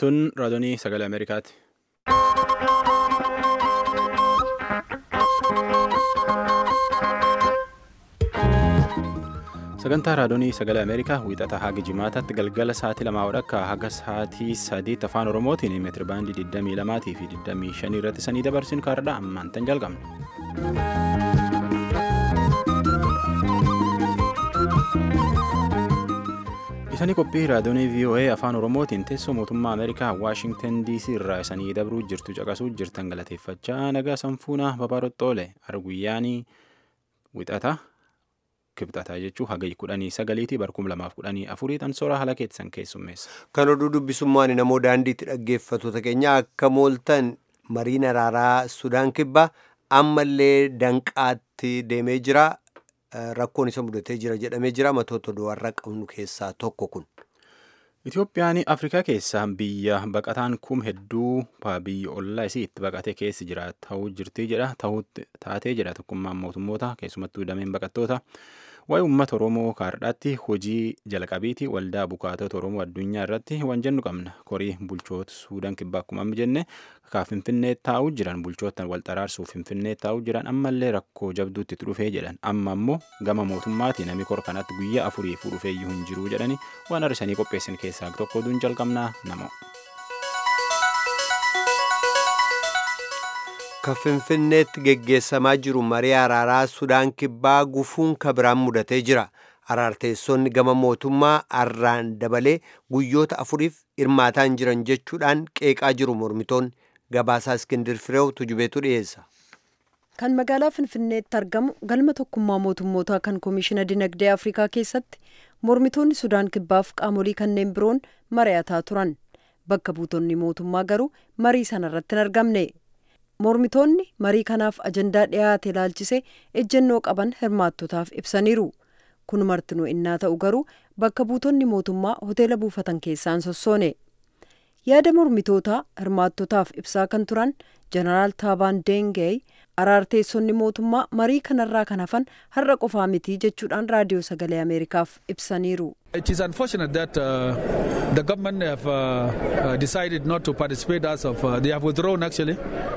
Tun raadiyoo sagalee Ameerikaati. Sagantaa raadiyoo sagalee Ameerikaa wiixata haga jimaataatti galgala sa'aatii lamaa akka haga sa'aatii sadiitti afaan Oromootiin meetiri baandii 22 fi 25 irratti sanii dabarsinu kaardha ammaan tan jalqabna. Isanii qophii raadiyoo VOA afaan Oromootiin teessoo mootummaa Ameerikaa Waashingtan DC irraa isanii dabruu jirtu caqasuu jirtan galateeffachaa nagaa sanfuunaa babaaroxxoole arguyyaanii wixata kibxataa jechuun hagayya kudhanii sagaliitii barkum lamaaf kudhanii afurii tan soora haala keessan keessummeessa. Kan oduu dubbisummaan namoo daandiitti dhaggeeffattoota keenya akka mooltan mariin araaraa Sudaan kibbaa ammallee danqaatti deemee jira. Rakkoon isa mudatee jira jedhamee jira matoota du'arra qabnu keessaa tokko kun. Itoophiyaan Afrikaa keessaa biyya baqataan kum hedduu biyya ollaa isii itti baqatee keessi jira ta'uu jirti jedha taatee jedha tokkummaan mootummoota keessumattuu dameen baqattoota waa'ee uummata Oromoo kaardhaatti hojii jalqabiiti waldaa bukaatota Oromoo addunyaa irratti waan jennu qabna korii bulchoota Suudaan kibbaa akkuma amma jenne kaa Finfinnee taa'uu jiran bulchootaan wal xaraarsuuf Finfinnee taa'uu jiran ammallee rakkoo jabduutti itti dhufee jedhan amma ammoo gama mootummaatiin namni kor kanatti guyyaa afuriifuu dhufeeyyuu hin jiru jedhani waan arsanii qopheessan keessaa tokko oduun jalqabnaa nama. Kan Finfinneetti geggeessamaa jiru marii araaraa Sudaan kibbaa gufuun kabiraan mudatee jira. Araarteessonni gama mootummaa arraan dabalee guyyoota afuriif hirmaataan jiran jechuudhaan qeeqaa jiru mormitoonni gabaasaa Iskindir Fireew tujubeetu dhiyeessa. Kan magaalaa Finfinneetti argamu galma tokkummaa mootummootaa kan Koomishina Dinagdee Afrikaa keessatti mormitoonni Sudaan kibbaaf qaamolee kanneen biroon mari'ataa turan. Bakka buutonni mootummaa garuu marii sanarratti hin argamne. Mormitoonni marii kanaaf ajandaa dhiyaate ilaalchise ejjennoo qaban hirmaattotaaf ibsaniiru. Kun martinuu innaa ta'u garuu bakka buutonni mootummaa hoteela buufatan keessaan sossoone. Yaada mormitootaa hirmaattotaaf ibsaa kan turan Jeneraal Taabaan Deengee araarteessonni mootummaa marii kanarraa kan hafan har'a qofaa mitii jechuudhaan raadiyoo sagalee Ameerikaaf ibsaniiru. It is unfortunate that uh, the government have uh, uh, decided not to participate as of uh, they have withdrawn actually.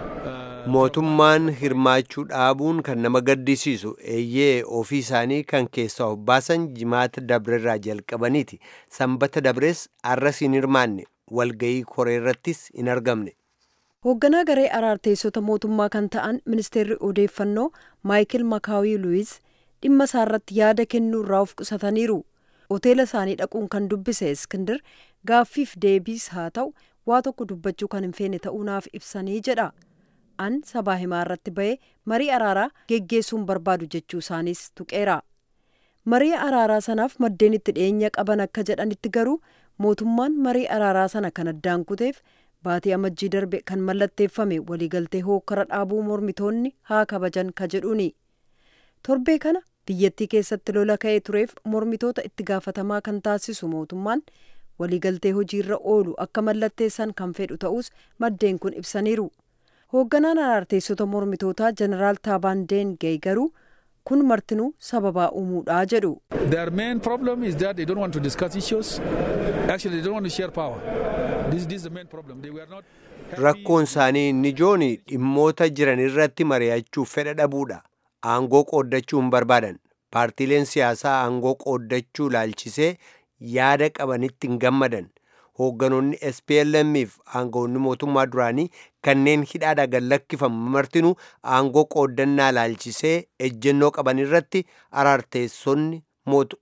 Mootummaan hirmaachuu dhaabuun kan nama gaddisiisu eeyyee ofii isaanii kan keessaa of baasan jimaata dabreerraa jalqabaniiti. Sanbata dabrees arras hin hirmaanne walgayii koreerrattis hin argamne. Hoogganaa garee araarteessota mootummaa kan ta'an ministeerri odeeffannoo Maayikil Makaawii Luwiz dhimma isaarratti yaada kennuu irraa of qusataniiru. Hoteela isaanii dhaquun kan dubbise Iskindir gaaffiif deebiis haa ta'u waa tokko dubbachuu kan hin feene ta'uu naaf ibsanii jedha. An sabaa himaa irratti bahee marii araaraa geggeessuun barbaadu jechuu isaaniis tuqeera. Marii araaraa sanaaf maddeen itti dhiyeenya qaban akka jedhanitti garuu mootummaan marii araaraa sana kan addaan kuteef baatii amajjii darbe kan mallatteeffame waliigaltee hookkara dhaabuu mormitoonni haa kabajan ka jedhuuni. Torbee kana biyyattii keessatti lola ka'ee tureef mormitoota itti gaafatamaa kan taasisu mootummaan waliigaltee hojiirra oolu akka mallatteessan kan fedhu ta'us maddeen kun ibsaniiru. Hoogganaan araarteessota mormitootaa Jeneraal Taabaan Deengee garuu kun martinuu sababaa uumuudhaa jedhu. Their main problem is that they don't want to discuss issues. Actually, they don't want to share power. This, this is the main problem. They were not Rakkoon isaanii inni ijoon dhimmoota jiran irratti mari'achuuf fedha dhabuudha. Aangoo qooddachuu hin barbaadan. Paartiileen siyaasaa aangoo qooddachuu laalchisee yaada qabanitti hin gammadan. Hoogganoonni SPLM fi aangoonni mootummaa duraanii kanneen hidhaadhaa gad lakkifamu martinuu aangoo qooddannaa laalchisee ejjennoo qaban irratti araarteessonni mootu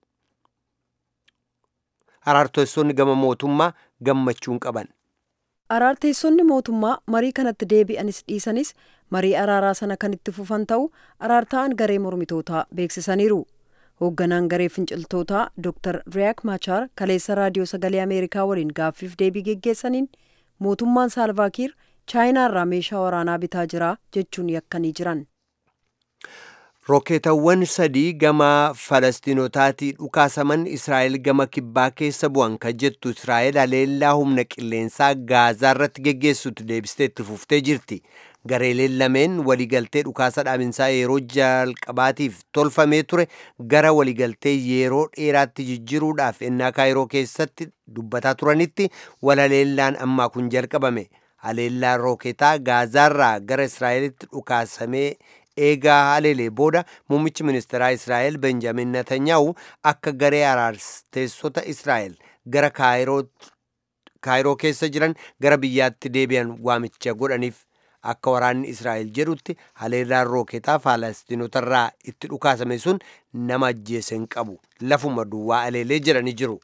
araarteessonni gama mootummaa gammachuun qaban. Araarteessonni mootummaa marii kanatti deebi'anis dhiisanis marii araaraa sana kan itti fufan ta'u araartaan garee mormitootaa beeksisaniiru. Hoogganaan garee finciltootaa Dr. Riyak Machar kaleessa raadiyoo sagalee Ameerikaa waliin gaaffiif deebii geggeessaniin mootummaan Saalvaakiir chaayinaarraa meeshaa waraanaa bitaa jira jechuun yakkanii jiran. Rookeetawwan sadii gama Falastiinotaatii dhukaasaman Israa'el gama kibbaa keessa bu'an kan jettu Israa'el haleellaa humna qilleensaa Gaazaa irratti geggeessutti deebistee itti fuftee jirti. gareeleen lameen waliigaltee dhukaasa dhaabinsaa yeroo jalqabaatiif tolfamee ture gara waliigaltee yeroo dheeraatti jijjiiruudhaaf ennaa kaayiroo keessatti dubbataa turanitti walaleellaan ammaa kun jalqabame haleellaan rooketaa gaazaarraa gara israa'elitti dhukaasamee eegaa haleelee booda muummichi ministeeraa israa'el benjamin netanyahu akka garee araarteessota israa'el gara kaayiroo keessa jiran gara biyyaatti deebi'an waamicha godhaniif akka waraanni israa'el jedhutti haleellaan rooketaa faalastiinotarraa itti dhukaasame sun nama ajjeese hin qabu lafuma duwwaa haleelee jedhanii jiru.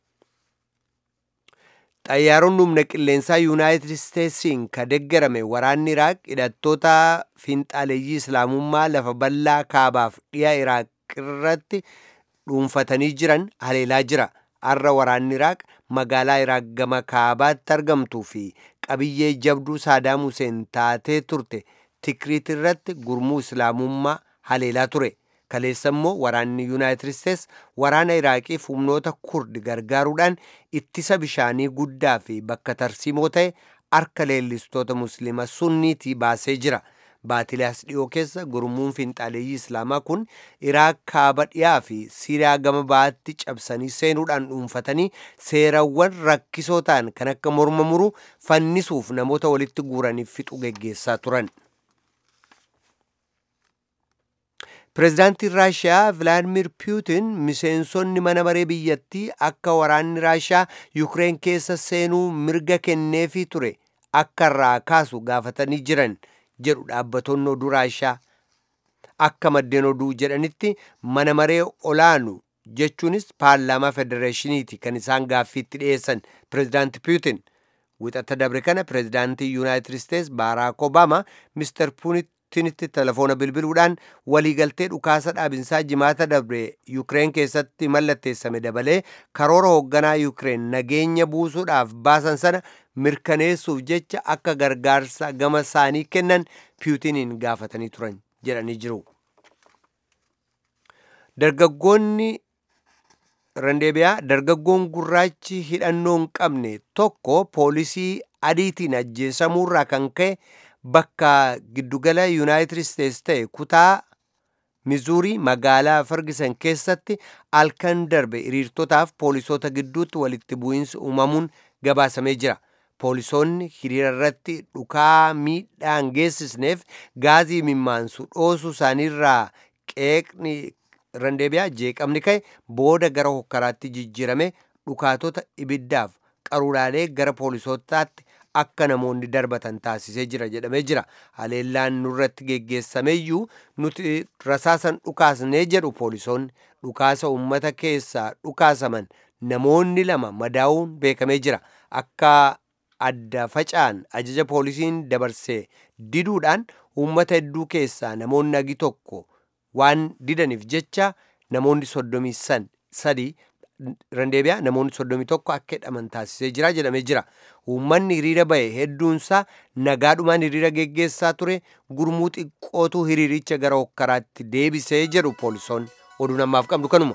xayyaaronni humna qilleensaa yuunaayitid isteetsiin ka deggerame waraanni iraaq hidhattoota fiinxaaleeyyii islaamummaa lafa bal'aa kaabaaf dhiya iraaq irratti dhuunfatanii jiran haleelaa jira har'a waraanni iraaq magaalaa iraaq gama kaabaatti argamtuu fi qabiyyee jabduu saadaam huseen taatee turte tikriit irratti gurmuu islaamummaa haleelaa ture kaleessa immoo waraanni yuunaayitid isteets waraana iraaqiif humnoota kurdi gargaaruudhaan ittisa bishaanii guddaa fi bakka tarsiimoo ta'e harka leellistoota musliima sunniitii baasee jira baatilaas dhiyoo keessa gurmuun fiinxaaleeyyii islaamaa kun iraaq kaaba dhiyaa fi siiriyaa gama baatti cabsanii seenuudhaan dhuunfatanii seerawwan rakkisoo ta'an kan akka morma muruu fannisuuf namoota walitti guuraniif fixu geggeessaa turan. pireezidaantiin raashiyaa vilaadimir puutin miseensonni mana maree biyyattii akka waraanni raashiyaa yukireen keessa seenuu mirga kenneefii ture akka irraa kaasu gaafatanii jiran jedhu dhaabbatoonni oduu raashiyaa akka maddeen oduu jedhanitti mana maree olaanu jechuunis paarlaamaa federeeshiniiti kan isaan gaaffiitti dhiyeessan pireezidaanti puutin wixata dabre kana pireezidaantii yuunaayitid isteets baaraak obaamaa mister puutinitti telefoona bilbiluudhaan waliigaltee dhukaasa dhaabinsaa jimaata dabre yukireen keessatti mallatteessame dabalee karoora hoogganaa yukireen nageenya buusuudhaaf baasan sana mirkaneessuuf jecha akka gargaarsa gama isaanii kennan puutiniin gaafatanii turan jedhanii jiru. dargaggoonni randeebiyaa dargaggoon gurraachi hidhannoo hin qabne tokko poolisii adiitiin ajjeesamuurraa kan ka'e bakka giddugala yuunaayitid isteets ta'e kutaa mizuurii magaalaa fargisan keessatti halkan darbe hiriirtotaaf poolisoota gidduutti walitti bu'iinsi uumamuun gabaasamee jira poolisoonni hiriira irratti dhukaa miidhaan geessisneef gaazii mimmaansu dhoosuu isaaniirraa qeeqni randeebiyaa jeeqamni ka'e booda gara hokkaraatti jijjiirame dhukaatota ibiddaaf qaruuraalee gara poolisootaatti akka namoonni darbatan taasisee jira jedhamee jira haleellaan nurratti geggeessameeyyuu nuti rasaasan dhukaasnee jedhu poolisoonni dhukaasa ummata keessaa dhukaasaman namoonni lama madaa'uun beekamee jira akka adda facaan ajaja poolisiin dabarsee diduudhaan ummata hedduu keessaa namoonni agi tokko waan didaniif jecha namoonni soddomii sadii randeebiyaa namoonni soddomii tokko akka hidhaman taasisee jira jedhamee jira uummanni hiriira ba'e hedduunsaa nagaadhumaan hiriira geggeessaa ture gurmuu xiqqootu hiriiricha gara hokkaraatti deebisee jedhu poolisoonni oduu namaaf qabnu kanuma.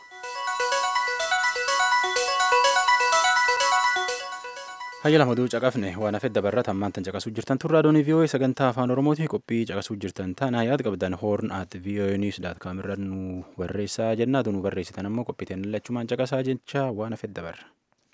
hayya lamaduu caqafne waan hafedda barrat ammaantan caqasuu jirtan turraa doonii vii'oo'ee sagantaa afaan oromooti qophii caqasuu jirtan taanaa yaad qabdan hoorn at vii'oo'ee niws daat kaam irra nu barreessaa jennaatu nu barreessitan ammoo qophiiteen lachumaan caqasaa jecha waan hafedda barra.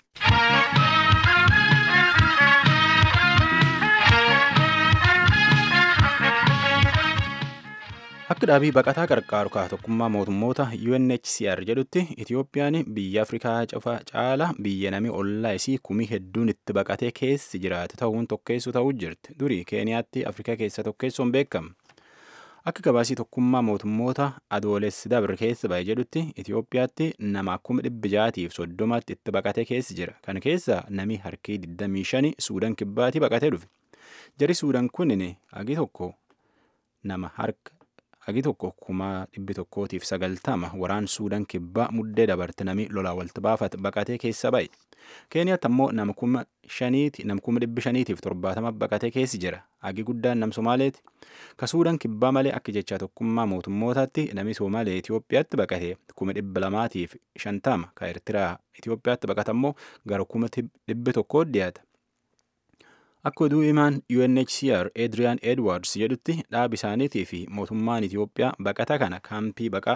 akka dhaabii baqataa qarqaaru kaa tokkummaa mootummoota UNHCR jedhutti Itiyoophiyaan biyya Afrikaa cufa caala biyya nami ollaa isii kumii hedduun itti baqatee keessi jiraate ta'uun tokkeessu ta'uu jirti. Durii Keeniyaatti Afrikaa keessa tokkeessuun beekama. Akka gabaasii tokkummaa mootummoota adoolessi dabre keessa ba'e jedhutti Itiyoophiyaatti nama kuma dhibbi jaatiif soddomatti itti baqatee keessi jira. Kana keessa nami harkii 25 Suudaan kibbaatti baqatee dhufe. Jari Suudaan kunin agi tokko nama harka hagi tokko kuma dhibbi tokkootiif sagaltama waraan suudaan kibbaa muddee dabarte nami lolaa walti baafate baqatee keessa ba'e. Keeniyaatti ammoo nama kuma shaniiti nama kuma dhibbi shaniitiif torbaatama baqatee keessi jira. Hagi guddaan nam Somaaleeti. Ka suudaan kibbaa malee akka jecha tokkummaa mootummootaatti nami Somaalee Itoophiyaatti baqate kuma dhibba lamaatiif shantama. Ka Eertiraa Itoophiyaatti baqate ammoo gara kuma dhibbi tokkoo dhiyaata. Akka oduu himaan UNHCR Adrian Edwards jedhutti dhaab isaaniitii fi mootummaan Itiyoophiyaa baqata kana kaampii baqaa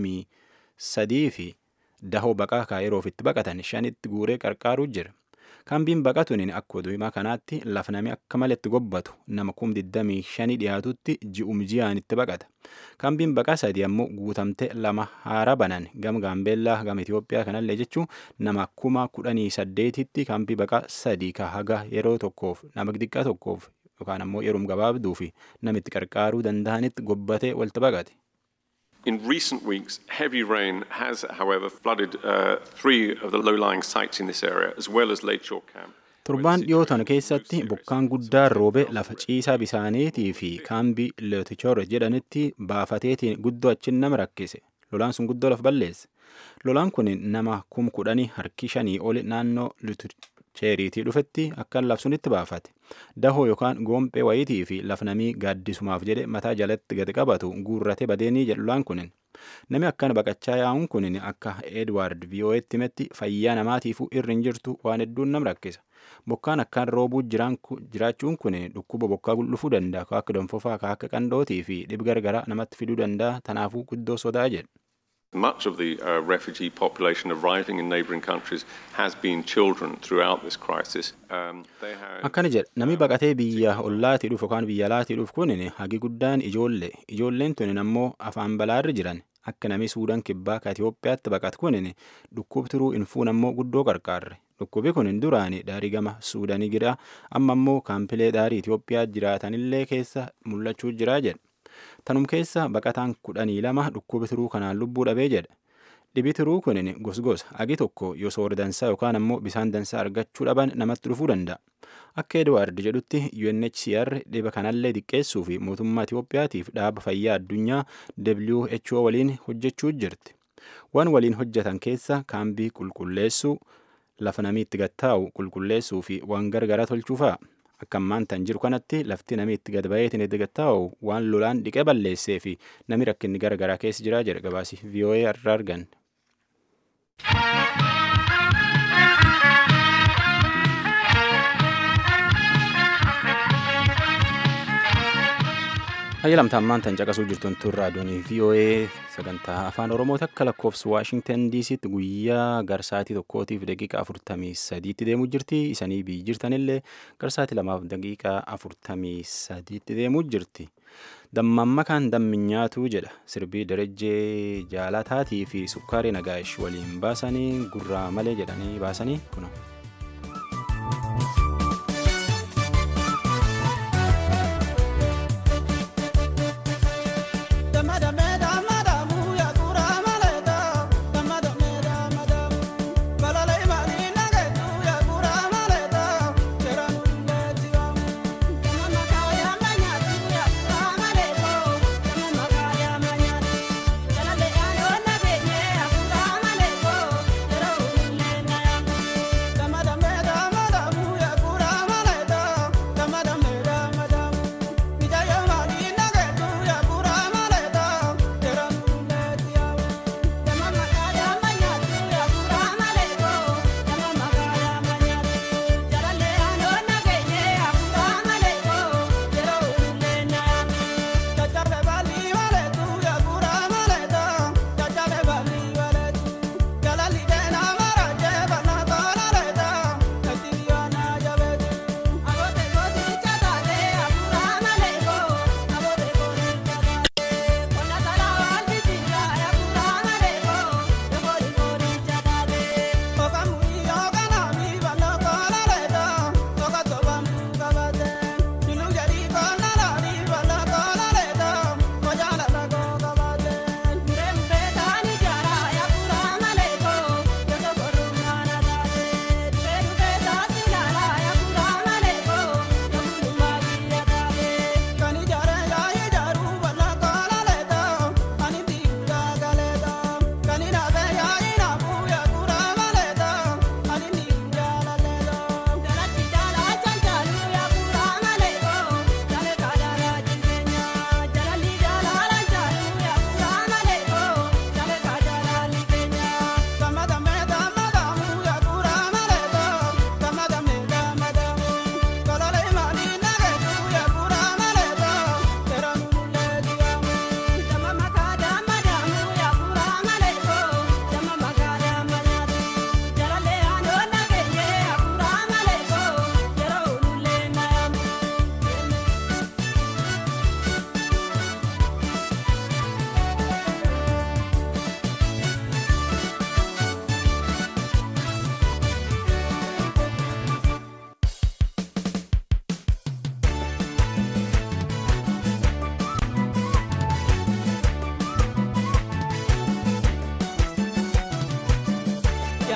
23 fi dahoo baqaa kaayiroof itti baqatan shanitti guuree qarqaaruu jira. Kaambiin baqatuun akka oduu himaa kanaatti lafa namni akka maletti gobbatu nama kum 25 dhiyaatutti ji'um ji'aan itti baqata. Kaambiin baqaa sadii ammoo guutamte lama haara banan gama Gaambeellaa gama Itiyoophiyaa kanallee jechuun nama kuma kudhanii saddeetitti kaambii baqaa sadii ka haga yeroo tokkoof nama xiqqaa tokkoof yookaan ammoo yeroo gabaabduu fi namitti qarqaaruu danda'anitti gobbatee walitti baqate. In recent weeks, heavy rain has, however, flooded uh, three of the low-lying sites in this area, as well as Lakeshore Camp. Torbaan dhiyootan keessatti bokkaan guddaan roobe lafa ciisaa bisaaniitii fi kaambii Lootichoor jedhanitti baafateetiin guddoo achin nama rakkise. Lolaan sun guddoo lafa balleesse. Lolaan kun nama kum kudhanii harki shanii oli naannoo Looticheeriitii dhufetti akka labsunitti baafate. Dahoo yookaan goompee wayitii fi lafa namii gaaddisumaaf jedhe mataa jalatti gadi qabatu guurrate badeenii jedhu lolaan kunin. Nami akkana baqachaa yaa'uun kunin akka Edward VOA'tti himetti fayyaa namaatiifuu irri hin jirtu waan hedduun nam rakkisa. Bokkaan akkaan roobuu jiraachuun kun dhukkuba bokkaa dhufuu danda'a akka donfofaa akka qandootii fi dhib gargaraa namatti fiduu danda'a tanaafuu guddoo sodaa jedha. Much of the uh, refugee population arriving in neighbouring countries has been children throughout this crisis. Um, they have, Akkana jedha namni baqatee biyya ollaatii dhufu yookaan biyya alaatii dhufu kunin hagi guddaan ijoollee ijoolleen tunin ammoo afaan balaarra jiran akka namni suudaan kibbaa ka Itoophiyaatti baqatu kunin dhukkubtiruu infuun ammoo guddoo qarqaarre. Dhukkubi kun duraani daarii gama Suudaanii jira amma ammoo kaampilee daarii Itoophiyaa jiraatanillee keessa mul'achuu jira jedha. Tanum keessa baqataan kudhanii lama dhukkubi tiruu kanaan lubbuu dhabee jedha. Dhibi tiruu kun gosgosa agi tokko yoo soora dansaa yookaan ammoo bisaan dansaa argachuu dhaban namatti dhufuu danda'a. Akka Edwaard jedhutti UNHCR dhiba kanallee xiqqeessuu fi mootummaa Itoophiyaatiif dhaaba fayyaa addunyaa WHO waliin hojjechuu jirti. Waan waliin hojjetan keessa kaambii qulqulleessuu lafa namii itti gattaa'u qulqulleessuu fi waan gargaraa tolchuu fa'a. Akka ammaan tan jiru kanatti lafti namii itti gad baheetiin itti gattaa'u waan lolaan dhiqee balleessee fi nami rakkinni garagaraa keessa jira jedha gabaasi VOA irraa argan. Hayyalamtaan maantan caqasuu jirtuun tun raadiyoonii VOA sagantaa afaan Oromoo takka lakkoofsa Waashingtan DC'tti guyyaa garsaatii tokkootiif daqiiqaa afurtamii sadiitti deemuu jirti. Isanii biyyi jirtanillee garsaatii lamaaf daqiiqaa afurtamii sadiitti deemuu jirti. Dammamma kan damminyaatu jedha sirbii darajjee jaalataatii fi sukkaarii nagaash waliin baasanii gurraa malee jedhanii baasanii kuna. Come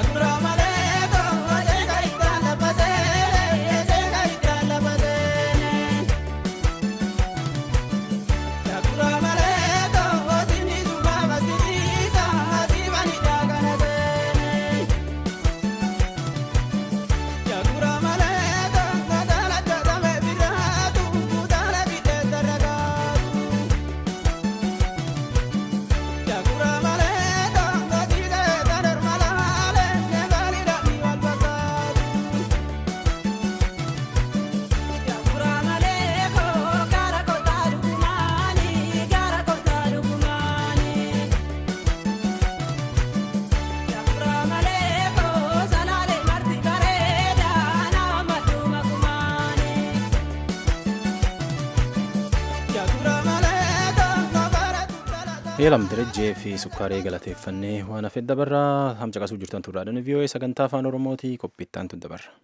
Eelam Direjjee fi Sukkaaree galateeffannee waan hafe dabarraa hamca qasuu jirtan turraadhaan VOA sagantaa afaan Oromooti qophiittaan tun dabarra.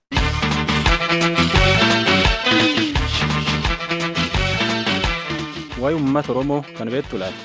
Waa'ee uummata Oromoo kan beektu laata?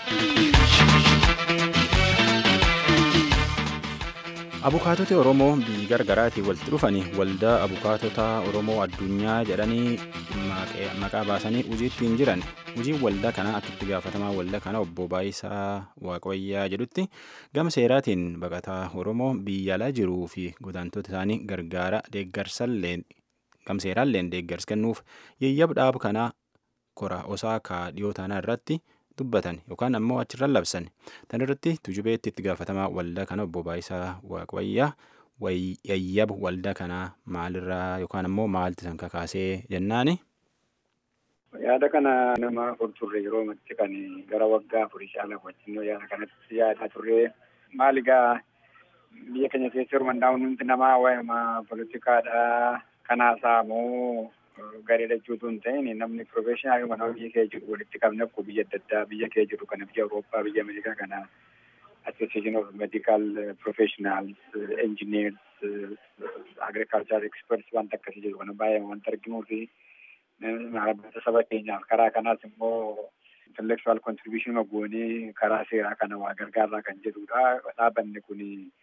Abukaatota Oromoo biyyi gargaraatiin walitti dhufanii waldaa abukaatota Oromoo addunyaa jedhanii maqaa baasanii hojiitti hin jiran. Hojiin waldaa kanaa akka itti gaafatamaa waldaa kana obbo Baayisaa Waaqayyaa jedhutti gama seeraatiin baqataa Oromoo biyya alaa jiruu fi godaantota isaanii gargaara deeggarsalleen gama seeraalleen deeggarsa kennuuf yeeyyab dhaaba kanaa kora osaakaa dhiyoo taanaa irratti dubbatan yookaan ammoo achirra labsan tan irratti tujubeetti itti gaafatamaa waldaa kana obbo Baayisaa Waaqayyaa yeeyyaba waldaa kanaa maalirraa yookaan ammoo maalti san kakaasee jennaani. Yaada kana nama afur turre yeroo matti kan gara waggaa afurii caala wajjin yaada kanatti yaadaa turre maal egaa biyya keenya keessa hirmaannaan hundi namaa waa'ee poolitikaadha kanaasaa moo garee lachuutu hin ta'in namni piroofeeshinaal mana biyya kee jiru walitti qabne akkuma biyya adda addaa biyya kee jiru kana biyya Awurooppaa biyya Ameerikaa kana Association of Medical Professionals, Engineers, Agricultural Experts wanta akkasii jiru kana baay'ee wanta arginuu fi maallaqa saba keenyaaf karaa kanaas immoo intellectual contribution goonee karaa seeraa kana waa gargaaraa kan jedhudha. Dhaabanni kun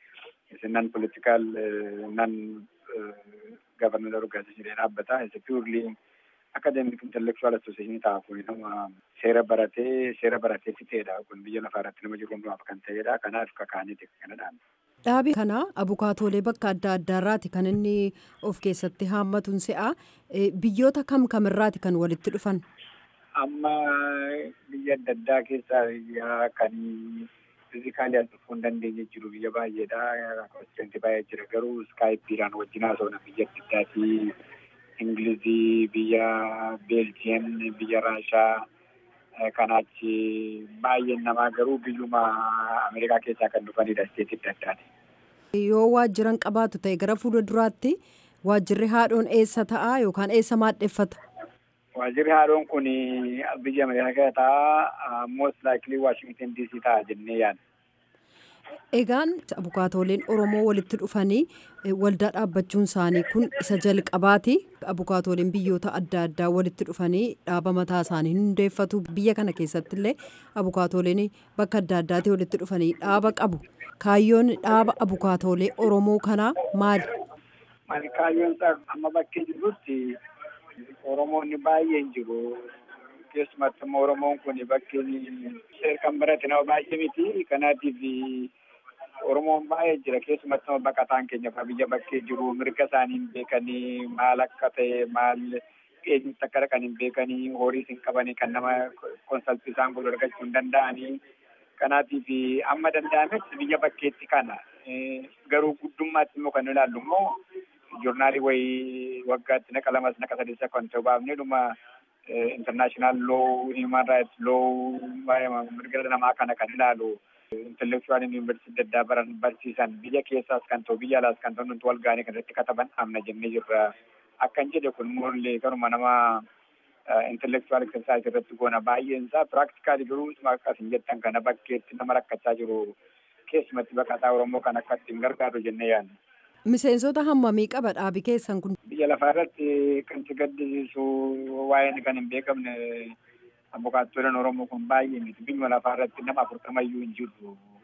nan political nan governmental organization dhaabbata. It's a purely academic intellectual association ta'a kun nama seera baratee seera baratee fixeedha. Kun biyya lafaa irratti nama jiru hundumaaf kan ta'edha. Kanaaf kakaaniiti kanadhaan. Dhaabi kana abukaatoolee bakka adda addaarraati kan inni of keessatti haammatuun se'a. Biyyoota kam kamirraati kan walitti dhufan? Amma biyya adda addaa keessaa biyya kan fiizikaalii as dhufuu hin dandeenye jiru biyya baay'eedha. Konstituentii baay'ee jira garuu iskaayipiidhaan wajjin haasofna biyya adda addaati. Ingilizii, biyya Beeljiyeem, biyya Raashaa. Kanaachi baay'een namaa garuu biyyuma Ameerikaa keessaa kan dhufanidha isteetii adda addaati. Yoo waajjiran qabaatu ta'e gara fuula duraatti waajjirri haadhoon eessa ta'a yookaan eessa maadheffata? Waajjirri haadhoon kun biyya Ameerikaa ta'a most likely Washington DC ta'a jennee yaadna. Egaan abukaatooleen Oromoo walitti dhufanii waldaa dhaabbachuun isaanii kun isa jalqabaati. Abukaatooleen biyyoota adda addaa walitti dhufanii dhaaba mataa isaanii hundeeffatu. Biyya kana keessatti illee abukaatooleen bakka adda addaatti walitti dhufanii dhaaba qabu. Kaayyoon dhaaba abukaatoolee Oromoo kanaa maali? Maali kaayyoon isaa amma bakkee jirutti Oromoonni baay'een jiru. Keessumatti immoo Oromoon kun bakkeen kan barate nama baay'ee miti. Kanaatiif Oromoon baay'ee jira keessumatti nama baqataan keenya biyya bakkee jiru mirga isaanii hin beekanii maal akka ta'e maal eenyutti akka dhaqan hin beekanii horiis hin qabanii kan nama konsaltii isaan godhu argachuu hin danda'anii. Kanaatiif amma danda'ametti biyya bakkeetti kana garuu guddummaatti immoo kan ilaallu immoo joornaalii wayii waggaatti naqa lamas naqa sadeessa kan ta'u baafnee dhuma international law human rights law mirga namaa kana kan ilaalu. intellectual yuunivarsiitii adda addaa baran barsiisan biyya keessaas kan ta'u biyya alaas kan ta'u nuti wal gaanii kan irratti kataban amna jennee jirra. Akkan jedhe kun morlee kanuma nama intellectual exercise irratti goona baay'een isaa practically garuu akkas hin jettan kana bakkeetti nama rakkachaa jiru keessumatti baqataa Oromoo kan akka ittiin gargaaru jennee yaadna. Miseensota hammamii qaba dhaabi keessan kun? Biyya lafaa irratti kan si gaddisiisu waa'een kan hin beekamne abukaattoleen Oromoo kun baay'ee miti. Biyyuma lafaa irratti nama afurtamayyuu hin jirru.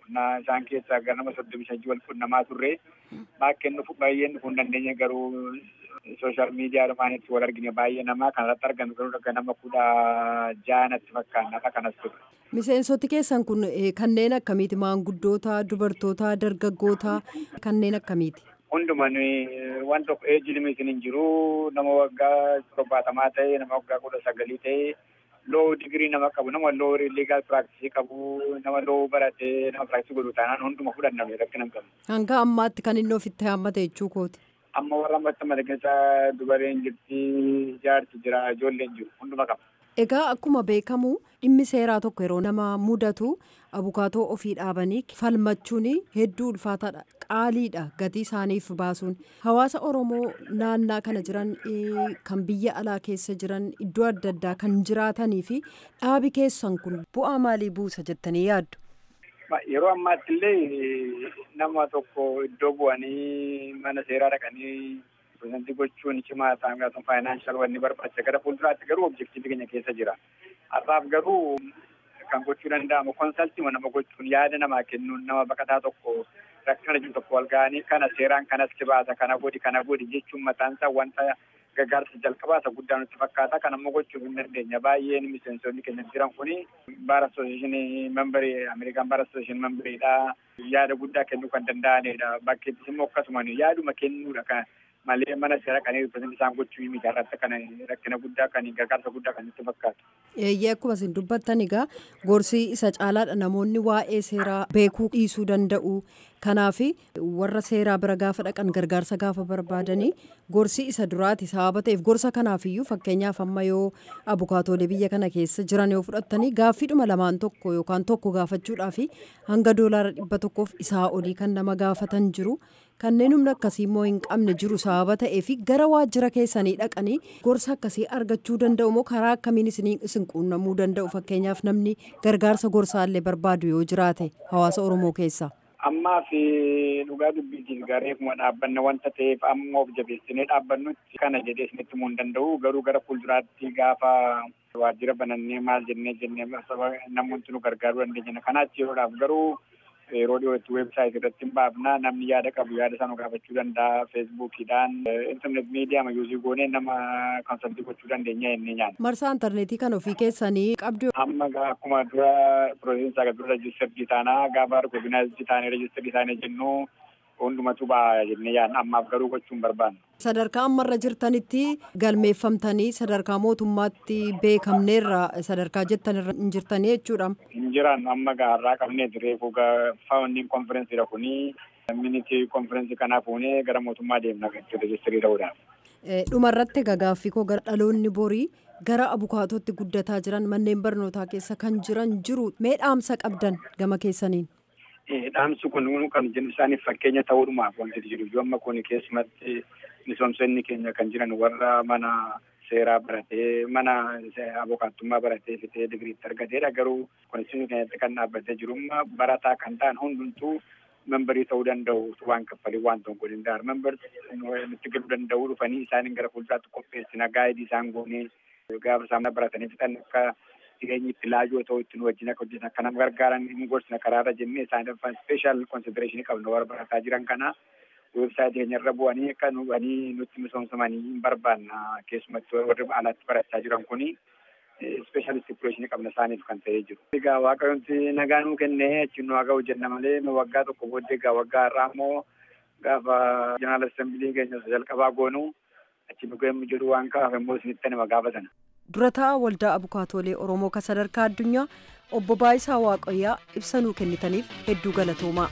Na isaan keessaa gara nama soddomi shan wal qunnamaa turre baay'een dhufu baay'een dhufuu hin dandeenye garuu sooshaal miidiyaa dhumaanitti wal argine baay'ee namaa kanarratti argamu garuu akka nama kudha jaanatti fakkaan nama kanas ture. Miseensoti keessan kun kanneen akkamiiti? Maanguddoota, dubartoota, dargaggoota kanneen akkamiiti? Hundumaan waan tokko eejji limitiin hin jiru nama waggaa torbaatamaa ta'e nama waggaa kudha sagalii ta'e loo digirii nama qabu nama loo liigaal piraaktisii qabu nama loo baratee nama piraaktisii godhu taanaan hunduma fudhanname rakkina hin qabne. Hanga ammaatti kan inni ofitti haammate jechuu kooti. Amma warra ammatti madageessaa dubareen jirti jaarti jira ijoolleen jiru hunduma qaba. Egaa akkuma beekamu dhimmi seeraa tokko yeroo nama mudatu abukaatoo ofii dhaabanii falmachuun hedduu ulfaataadha. Qaaliidha gatii isaaniif baasuun. Hawaasa Oromoo naannaa kana jiran kan biyya alaa keessa jiran iddoo adda addaa kan jiraatanii fi dhaabi keessan kun bu'aa maalii buusa jettanii yaaddu? Yeroo ammaatti illee nama tokko iddoo bu'anii mana seeraa dhaqanii pirezidantii gochuun cimaa ta'an gaafatan faayinaanshal wanni barbaacha gara fuulduraatti garuu objektiivii keenya keessa jira. Har'aaf garuu kan gochuu danda'amu konsaltii nama gochuun yaada namaa kennuun nama baqataa tokko rakkina jiru tokko wal ga'anii kana seeraan kanas baasa kana godhi kana godhi jechuun mataan isaa wanta gargaarsa jalqabaa isa guddaa nutti fakkaata kan ammoo gochuu hin dandeenya baay'een miseensonni keenya jiran kuni baara asooseeshinii membarii ameerikaan baara asooseeshinii membariidha yaada guddaa kennuu kan danda'anidha bakkeettis immoo akkasumaan yaaduma kennuudha kan malee mana seera kan ripirezentii isaan gochuu miti irratti kan rakkina guddaa kan gargaarsa guddaa kan nutti fakkaatu. Eeyyee akkuma isin dubbattan egaa gorsi isa caalaadha namoonni waa'ee seeraa beekuu dhiisuu danda'u. Kanaaf warra seeraa bira gaafa dhaqan gargaarsa gaafa barbaadanii gorsi isa duraati sababa ta'eef gorsa kanaafiyyuu fakkeenyaaf amma yoo abukaatoolee biyya kana keessa jiran yoo fudhattanii gaaffiidhuma lamaan tokko yookaan tokko gaafachuudhaaf hanga doolaara dhibba tokkoof isaa olii kan nama gaafatan jiru. kanneen humna akkasii immoo hin qabne jiru sababa ta'eef gara waajjira keessanii dhaqanii gorsa akkasii argachuu danda'u moo karaa akkamiin isin quunnamuu danda'u fakkeenyaaf namni gargaarsa gorsaallee barbaadu yoo jiraate hawaasa oromoo keessa. Ammaa fi dhugaa dubbiitiif gareefuma dhaabbanna wanta ta'eef amma of jabeessinee dhaabbannutti kana jedhee isinitti himuu hin danda'u garuu gara fuulduraatti gaafa waajjira banannee maal jennee jennee namoonni nu gargaaruu dandeenya kanaatti yeroodhaaf garuu yeroo dhiyootti weebsaayitii irratti hin baafna namni yaada qabu yaada sana gaafachuu danda'a feesbuukiidhaan intarneet miidiyaa mayyuusii goonee nama konsaltii gochuu dandeenya jennee nyaanna. Marsaa intarneetii kan ofii keessanii qabdu. Amma akkuma dura piroosiinsaa dura rejistarii taanaa gaafa argooginaayizii taanee rejistarii taanee jennu hundumatu ba'a jennee yaadna ammaaf garuu gochuun barbaanna. Sadarkaa ammarra jirtanitti galmeeffamtanii sadarkaa mootummaatti beekamneerra sadarkaa jettanirra hin jirtanii jechuudha. Hin jiran amma gaarraa qabnee reefu faawundiin konferensiidha kuni minitii konferensii kanaa fuunee gara mootummaa deemna rejistarii ta'uudhaaf. Dhumarratti gagaaffii koo gara dhaloonni borii gara abukaatootti guddataa jiran manneen barnootaa keessa kan jiran jiru mee dhaamsa qabdan gama keessaniin. Dhaamsi kun kan jennu isaaniif fakkeenya ta'uudhumaaf wanti jiru yoo amma kun keessumatti misoomsonni keenya kan jiran warra mana seeraa baratee mana abukaattummaa baratee fitee digiriitti argateedha garuu konstituushinii keenyatti kan dhaabbatee jiru barataa kan ta'an hundumtuu membarii ta'uu danda'u waan kaffalii waan tokko danda'an membarii nutti galuu danda'u dhufanii isaaniin gara fuulduraatti qopheessina gaayidii isaan goonee gaafa isaan baratanii fixan akka jireenyi itti laajoo ta'u ittiin wajjin akka hojjetan akka nama gargaaran hin gorsina karaarra jennee isaaniif speeshal konsidereeshinii qabna warra barataa jiran kana weebsaayitii keenyarra bu'anii akka nu'anii nutti misoomsamanii hin barbaanna keessumatti warri alaatti barachaa jiran kuni speeshal stipuleeshinii qabna isaaniif kan ta'ee jiru. Egaa waaqayyoonti nagaa nuu kennee achiin nu haga hojjenna malee nu waggaa tokko booddee egaa waggaa har'aa immoo gaafa jeneraal assembilii keenya jalqabaa goonu achi nu ga'emmu jedhu waan ka'aaf immoo isinitti nama gaafatan. durataa waldaa abukaatoolee oromoo kan sadarkaa addunyaa obbo Baayisaa Waaqayyaa ibsa nuu kennitaniif hedduu galatoomaa.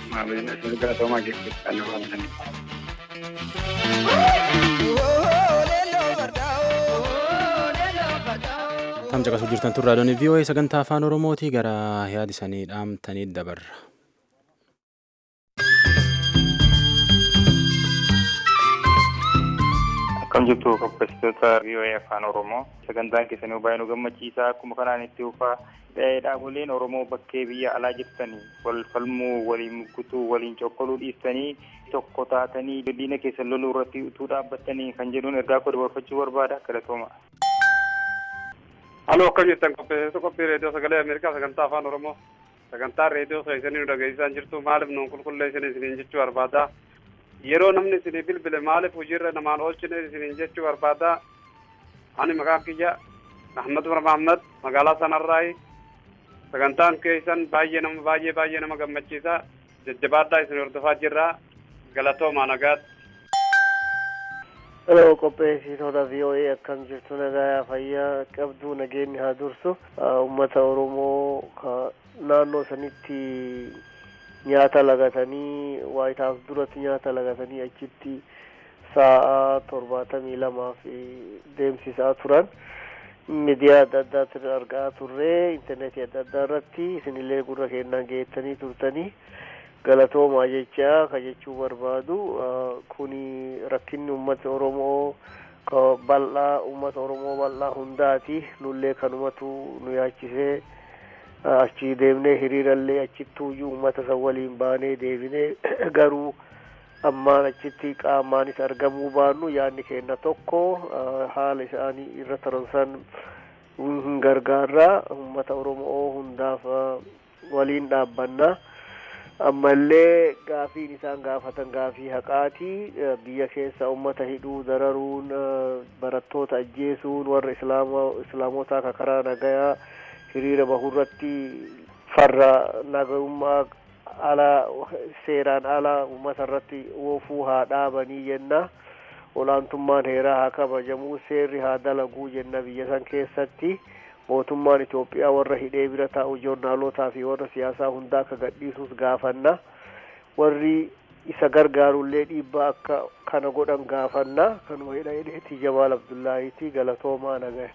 galatoomaa keessatti Tam caqasuu jirtan turraa doonii VOA sagantaa afaan Oromootii gara yaada isaanii dhaamtanii dabarra. Akkam jirtu qopheessitoota VOA afaan Oromoo sagantaan keessanii baay'ee nu gammachiisa akkuma kanaan itti ufaa dhaaboleen Oromoo bakkee biyya alaa jirtanii wal falmuu waliin muggutuu waliin cokkoluu dhiistanii tokko taatanii diina keessan loluu irratti utuu dhaabbattanii kan jedhuun ergaa koo dabarfachuu barbaada galatooma. Aloo akkam jirtan qopheessitoota qophii reediyoo sagalee Ameerikaa sagantaa afaan Oromoo sagantaa reediyoo keessanii nu dhageessisaa jirtu maaliif nuun qulqulleessine isiniin jechuu barbaada yeroo namni isinii bilbile maaliif hojiirra namaan oolchine isiniin jechuu barbaada ani maqaan kiyya ahmad umar mahammad magaalaa sanarraayi sagantaan keessan baay'ee nama baay'ee baay'ee nama gammachiisa jajjabaadhaa isin hordofaa jirra galatoomaa nagaatti Hello, qopheessitoota VOA akkam jirtu nagaa fayyaa qabdu nageenyi haa dursu uummata Oromoo naannoo sanitti nyaata lagatanii White House duratti nyaata lagatanii achitti sa'a torbaatamii lamaaf deemsisaa turan miidiyaa adda addaatti argaa turre intarneetii adda addaa irratti isinillee gurra kennaa geettanii turtanii galatoomaa jecha ka jechuu barbaadu kuni rakkinni ummata oromoo ka bal'aa ummata oromoo bal'aa hundaati nullee kanumatu nu yaachisee achi deemnee hiriirallee achittuuyyuu ummata san waliin baanee deebinee garuu ammaan achitti qaamaanis argamuu baannu yaadni kenna tokko haala isaanii irra taransan hin gargaarraa ummata oromoo hundaaf waliin dhaabbannaa ammallee gaafiin isaan gaafatan gaafii haqaati biyya keessa ummata hidhuu dararuun barattoota ajjeesuun warra islaamotaa ka karaa nagayaa hiriira bahurratti farra nagarummaa ala seeraan ala ummata irratti oofuu haa dhaabanii jenna olaantummaan heeraa haa kabajamuu seerri haa dalaguu jenna biyya san keessatti mootummaan Itoophiyaa warra hidhee bira taa'u joornaalotaa fi warra siyaasaa hundaa akka gadhiisuus gaafanna warri isa gargaarullee dhiibbaa akka kana godhan gaafanna kanuma hidha hidheetii Jamaal Abdullaahiiti galatoomaa nagaya.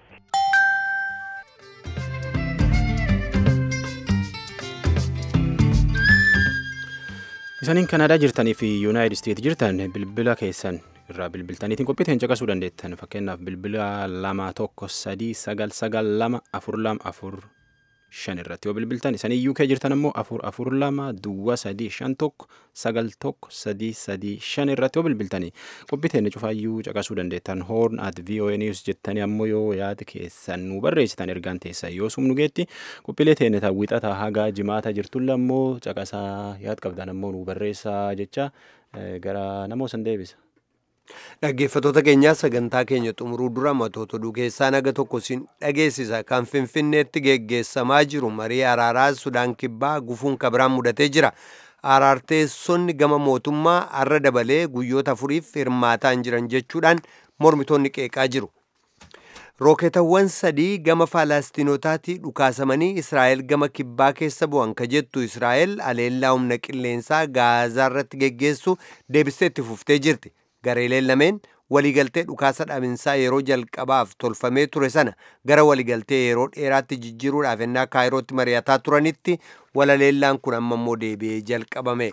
Isaniin Kanaadaa jirtanii fi Yuunaayitid Isteet jirtan bilbila keessan irraa bilbiltaniitiin qophiiteen caqasuu dandeettan fakkeenyaaf bilbila lama tokko sadii sagal sagal lama afur lama afur shan irratti yoo bilbiltan isanii UK jirtan ammoo afur afur lama duwwa sadii shan tokko sagal tokko sadii sadii shan irratti yoo bilbiltanii qophiiteen cufaayyuu caqasuu dandeettan horn at VOA news jettanii ammoo yoo yaada keessan nu barreessitan ergaan teessan yoo sumnu geetti qophiilee teenne wixata hagaa jimaata jirtulla ammoo caqasaa yaad qabdan ammoo nu barreessaa jecha gara namoo san deebisa. Dhaggeeffattoota keenyaa sagantaa keenya xumuruu dura matoota oduu keessaa naga tokko siin dhageessisa kan Finfinneetti geggeessamaa jiru marii araaraa Sudaan Kibbaa gufuun kabiraan mudatee jira. Araarteessonni gama mootummaa arra dabalee guyyoota afuriif hirmaataan jiran jechuudhaan mormitoonni qeeqaa jiru. Rooketawwan sadii gama Faalaastinootaatii dhukaasamanii Israa'el gama kibbaa keessa bu'an ka jettu Israa'el aleellaa humna qilleensaa Gaazaa irratti geggeessu deebistee itti fuftee jirti. gareeleen lameen waliigaltee dhukaasa dhaabinsaa yeroo jalqabaaf tolfamee ture sana gara waliigaltee yeroo dheeraatti jijjiiruudhaaf ennaa kaayirootti mari'ataa turanitti walaleellaan kun amma immoo deebi'ee jalqabame.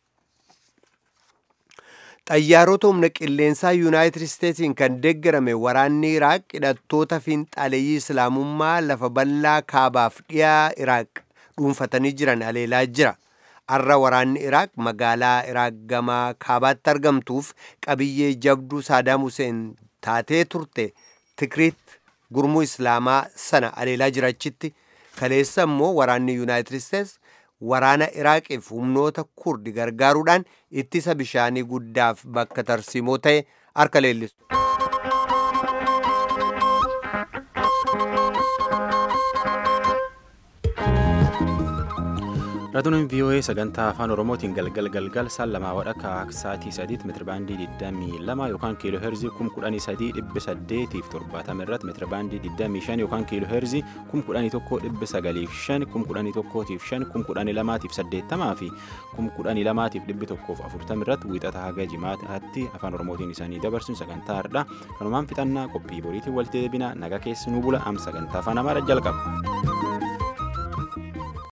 xayyaarota humna qilleensaa yuunaayitid isteetsiin kan deeggarame waraanni iraaq hidhattoota fiinxaaleeyyii islaamummaa lafa bal'aa kaabaaf dhiyaa iraaq dhuunfatanii jiran aleelaa jira. arra waraanni iraaq magaalaa iraaq gamaa kaabaatti argamtuuf qabiyyee jabduu saadaam huseen taatee turte tikriit gurmuu islaamaa sana aleelaa jirachitti kaleessa immoo waraanni yuunaayitid isteets waraana iraaqiif humnoota kurdi gargaaruudhaan ittisa bishaanii guddaaf bakka tarsiimoo ta'e harka leellisu. Raadiyooleen VOA sagantaa afaan Oromootiin galgal galgal saan lamaa wadhakka sa'aatii sadiitti meetirabaandii 22 yookaan kiiloo heerzii 13870 irratti meetirabaandii 25 yookaan kiiloo heerzii 11,905 11,5 11,280 fi 11,240 irratti wiixata haga jimaataatti afaan Oromootiin isaanii dabarsuun sagantaa har'aa kanumaan fixannaa qophii boriitiin walitti deebina naga keessi nu bula am sagantaa afaan Amaaraa jalqaba.